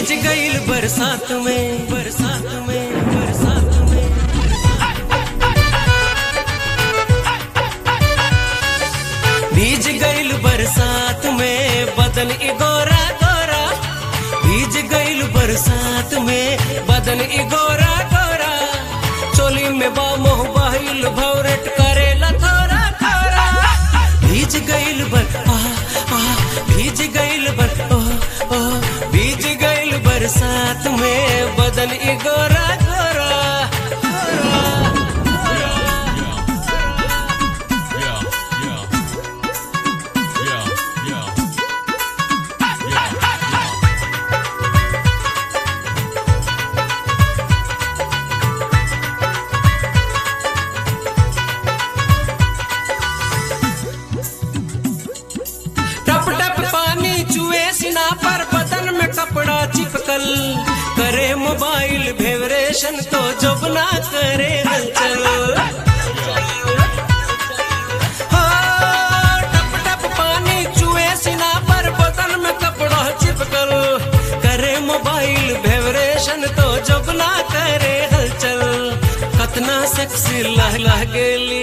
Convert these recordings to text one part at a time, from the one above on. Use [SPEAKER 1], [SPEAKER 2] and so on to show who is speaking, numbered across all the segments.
[SPEAKER 1] भीज गईल बरसात में बरसात में बरसात में भीज गईल बरसात में बदन ई गोरा गोरा भीज गईल बरसात में बदन ई गोरा गोरा चोली में बा मोह बहिल भौरट करेला थोरा थोरा भीज गईल बर आ आ भीज गईल बर ओ ओ भीज गईल बरसात में बदन ई गोरा गोरा
[SPEAKER 2] Yeah, yeah. Yeah, yeah. Yeah, yeah.
[SPEAKER 1] टप टप पानी चुए सिना पर बदन में कपड़ा चिपकल करे मोबाइल भेवरेशन तो जब ना करे हलचल हो, टप टप पानी चुए सिना पर बदन में कपड़ा चिपकल करे मोबाइल भेवरेशन तो जब ना करे हलचल कतना सेक्सी लह लह गेली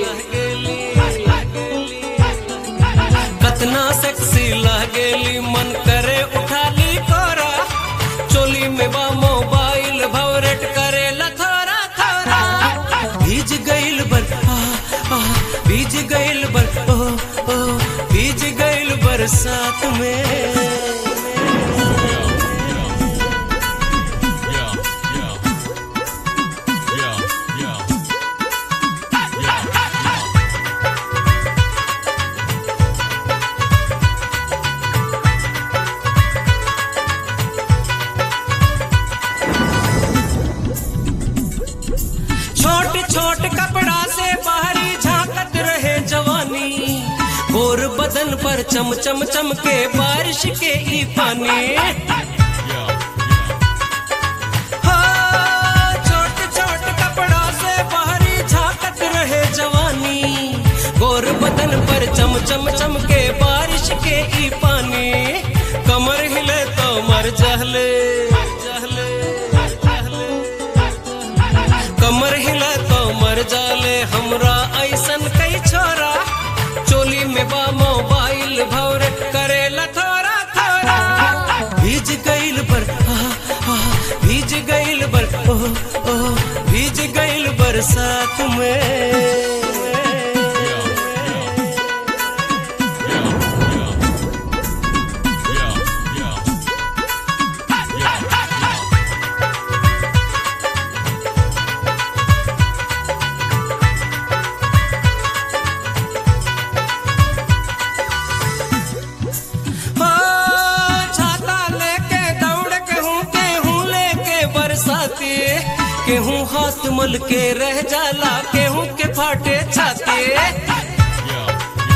[SPEAKER 1] कतना सेक्सी लागेली मन करे उठाली कोरा चोली में बा मोबाइल भवरेट करे लथोरा थोरा भीज गईल बर आ आ भीज गईल बर ओ ओ भीज गईल बरसात में
[SPEAKER 2] Yeah, yeah. Yeah, yeah. Yeah, yeah.
[SPEAKER 1] छोट छोट कपड़ा से बाहरी झांकत रहे जवानी गोर बदन पर चम चम चम के बारिश के ई पानी
[SPEAKER 2] Yeah,
[SPEAKER 1] हो, छोट छोट कपड़ा से बाहरी झांकत रहे जवानी गोर बदन पर चम चम चम के बारिश के ई पानी कमर हिले तो मर जहले जहले जहले कमर हिले तो मर जाले हमरा ऐसन कई छोरा चोली में बा मोबाइल भौर करे थोरा थोरा भीज गईल बर आ आ भीज गईल बर ओ ओ भीज गईल बरसात में
[SPEAKER 2] yeah. Yeah, yeah. Yeah,
[SPEAKER 1] हो छाता लेके दौड़ के हूँ के हूँ लेके बरसाती केहूँ हाथ मल के रह जाला केहूँ के फाटे छाती
[SPEAKER 2] yeah.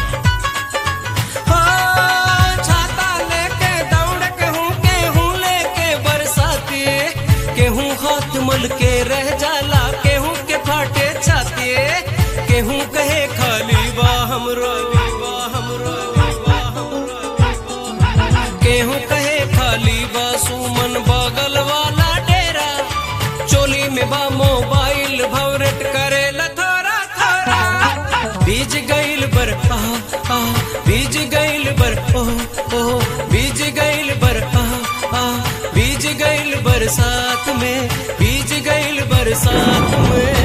[SPEAKER 1] हो छाता लेके दौड़ के हूँ के हूँ लेके बरसाती केहूँ हाथ मल के रह जाला केहूँ के फाटे छाती केहूँ कहे खाली बा हमरो बा हमरो बा हमरो केहूँ कहे खाली बा सुमन बगल वाला डेरा चोली में बा मोबाइल भवरेट करे थोरा थोरा बीज गईल बर आ आ बीज गईल बर ओ ओ बीज गईल बर आ आ बीज गईल बरसात में बीज गईल बरसात में